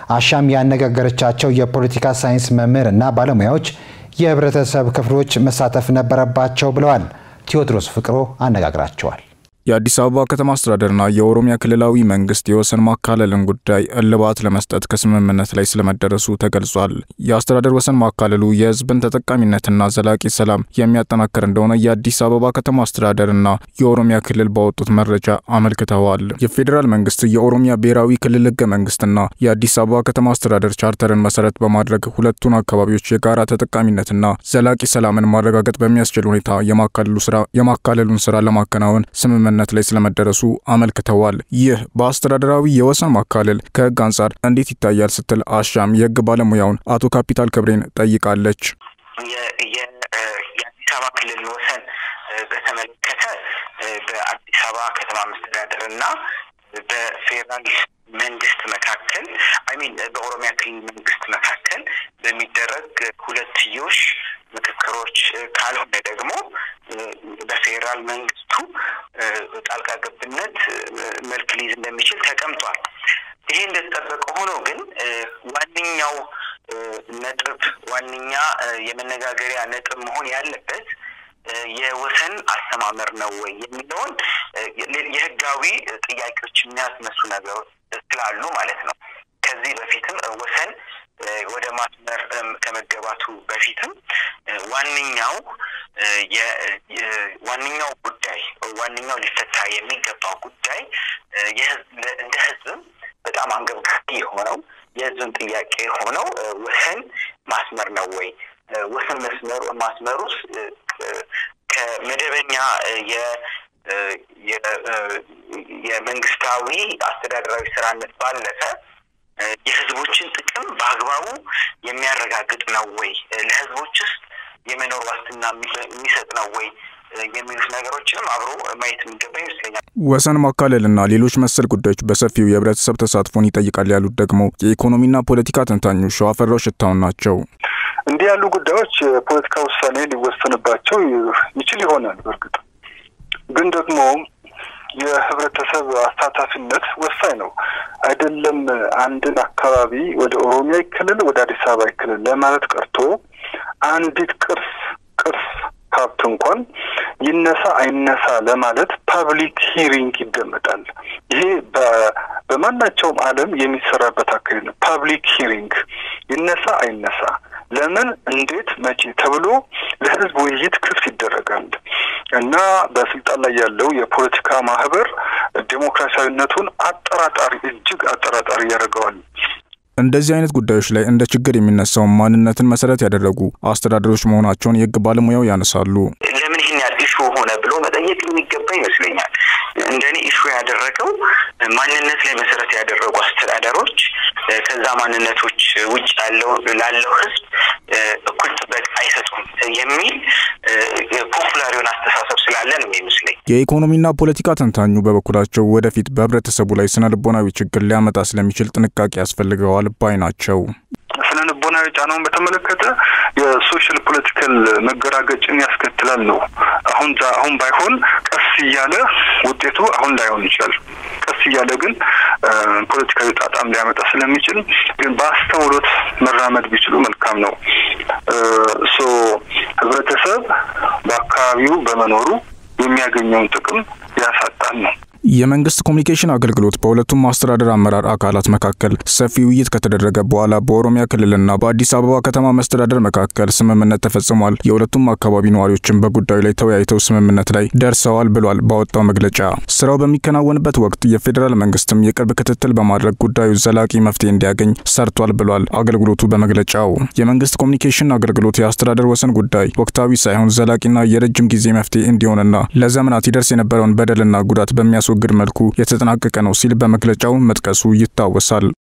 አሻም ያነጋገረቻቸው የፖለቲካ ሳይንስ መምህር እና ባለሙያዎች የህብረተሰብ ክፍሎች መሳተፍ ነበረባቸው ብለዋል። ቴዎድሮስ ፍቅሮ አነጋግራቸዋል። የአዲስ አበባ ከተማ አስተዳደርና የኦሮሚያ ክልላዊ መንግስት የወሰን ማካለልን ጉዳይ እልባት ለመስጠት ከስምምነት ላይ ስለመደረሱ ተገልጿል። የአስተዳደር ወሰን ማካለሉ የህዝብን ተጠቃሚነትና ዘላቂ ሰላም የሚያጠናክር እንደሆነ የአዲስ አበባ ከተማ አስተዳደርና የኦሮሚያ ክልል ባወጡት መረጃ አመልክተዋል። የፌዴራል መንግስት የኦሮሚያ ብሔራዊ ክልል ህገ መንግስትና የአዲስ አበባ ከተማ አስተዳደር ቻርተርን መሰረት በማድረግ ሁለቱን አካባቢዎች የጋራ ተጠቃሚነትና ዘላቂ ሰላምን ማረጋገጥ በሚያስችል ሁኔታ የማካለሉን ስራ ለማከናወን ስምምነት ነት ላይ ስለመደረሱ አመልክተዋል። ይህ በአስተዳደራዊ የወሰን ማካለል ከህግ አንጻር እንዴት ይታያል ስትል አሻም የህግ ባለሙያውን አቶ ካፒታል ክብሬን ጠይቃለች። የአዲስ አበባ ክልል ወሰን በተመለከተ በአዲስ አበባ ከተማ መስተዳደር እና በፌዴራል መንግስት መካከል አይሚን በኦሮሚያ ክልል መንግስት መካከል በሚደረግ ሁለትዮሽ ምክክሮች ካልሆነ ደግሞ በፌዴራል መንግስቱ ጣልቃ ገብነት መልክ ሊይዝ እንደሚችል ተቀምጧል። ይሄ እንደተጠበቀ ሆኖ ግን ዋነኛው ነጥብ ዋነኛ የመነጋገሪያ ነጥብ መሆን ያለበት የወሰን አስተማመር ነው ወይ የሚለውን የህጋዊ ጥያቄዎች የሚያስነሱ ነገሮች ስላሉ ማለት ነው። ከዚህ በፊትም ወሰን ወደ ማስመር ከመገባቱ በፊትም ዋነኛው ዋነኛው ጉዳይ ዋነኛው ሊፈታ የሚገባው ጉዳይ እንደ ህዝብም በጣም አንገብጋቢ የሆነው የህዝብን ጥያቄ የሆነው ወሰን ማስመር ነው ወይ? ወሰን መስመሩ ማስመሩ ከመደበኛ የመንግስታዊ አስተዳደራዊ ስራነት ባለፈ የህዝቦችን ጥቅም በአግባቡ የሚያረጋግጥ ነው ወይ? ለህዝቦች ውስጥ የመኖር ዋስትና የሚሰጥ ነው ወይ? የሚሉት ነገሮችንም አብሮ ማየት የሚገባ ይመስለኛል። ወሰን ማካለልና ሌሎች መሰል ጉዳዮች በሰፊው የህብረተሰብ ተሳትፎን ይጠይቃል ያሉት ደግሞ የኢኮኖሚና ፖለቲካ ተንታኙ ሸዋፈራው ሽታውን ናቸው። እንዲህ ያሉ ጉዳዮች የፖለቲካ ውሳኔ ሊወሰንባቸው ይችል ይሆናል። በእርግጥ ግን ደግሞ የህብረተሰብ አሳታፊነት ወሳኝ ነው። አይደለም አንድን አካባቢ ወደ ኦሮሚያ ክልል ወደ አዲስ አበባ ክልል ለማለት ቀርቶ አንዲት ቅርስ ቅርስ ሀብት እንኳን ይነሳ አይነሳ ለማለት ፓብሊክ ሂሪንግ ይደመጣል። ይሄ በማናቸውም ዓለም የሚሰራበት አካሄድ ነው። ፓብሊክ ሂሪንግ ይነሳ አይነሳ፣ ለምን፣ እንዴት፣ መቼ ተብሎ ለህዝብ ውይይት ክፍት ይደረጋል እና በስልጣን ላይ ያለው የፖለቲካ ማህበር ዴሞክራሲያዊነቱን አጠራጣሪ እጅግ አጠራጣሪ ያደርገዋል። እንደዚህ አይነት ጉዳዮች ላይ እንደ ችግር የሚነሳው ማንነትን መሰረት ያደረጉ አስተዳደሮች መሆናቸውን የህግ ባለሙያው ያነሳሉ። ለምን ይህን ያህል ኢሹ ሆነ ብሎ መጠየቅ የሚገባ ይመስለኛል። እንደኔ ኢሹ ያደረገው ማንነት ላይ መሰረት ያደረጉ አስተዳደሮች ከዛ ማንነቶች ውጭ ያለው ላለው ህዝብ እኩል ጥበቃ አይሰጡም የሚል ፖፑላር የሆነ አስተሳሰብ ስላለ ነው የሚመስለኝ። የኢኮኖሚና ፖለቲካ ተንታኙ በበኩላቸው ወደፊት በህብረተሰቡ ላይ ስነ ልቦናዊ ችግር ሊያመጣ ስለሚችል ጥንቃቄ ያስፈልገዋል ባይ ናቸው። ስነ ልቦናዊ ጫናውን በተመለከተ የሶሻል ፖለቲካል መገራገጭን ያስከትላል ነው። አሁን አሁን ባይሆን ቀስ እያለ ውጤቱ አሁን ላይሆን ይችላል። ቀስ እያለ ግን ፖለቲካዊ ጣጣም ሊያመጣ ስለሚችል ግን በአስተውሎት መራመድ ቢችሉ መልካም ነው። ሶ ህብረተሰብ በአካባቢው በመኖሩ የሚያገኘውን ጥቅም ያሳጣል ነው። የመንግስት ኮሚኒኬሽን አገልግሎት በሁለቱም ማስተዳደር አመራር አካላት መካከል ሰፊ ውይይት ከተደረገ በኋላ በኦሮሚያ ክልልና በአዲስ አበባ ከተማ መስተዳደር መካከል ስምምነት ተፈጽሟል። የሁለቱም አካባቢ ነዋሪዎችን በጉዳዩ ላይ ተወያይተው ስምምነት ላይ ደርሰዋል ብሏል ባወጣው መግለጫ። ስራው በሚከናወንበት ወቅት የፌዴራል መንግስትም የቅርብ ክትትል በማድረግ ጉዳዩ ዘላቂ መፍትሄ እንዲያገኝ ሰርቷል ብሏል አገልግሎቱ በመግለጫው። የመንግስት ኮሚኒኬሽን አገልግሎት የአስተዳደር ወሰን ጉዳይ ወቅታዊ ሳይሆን ዘላቂና የረጅም ጊዜ መፍትሄ እንዲሆንና ለዘመናት ይደርስ የነበረውን በደልና ጉዳት በሚያስ ግድ መልኩ የተጠናቀቀ ነው ሲል በመግለጫው መጥቀሱ ይታወሳል።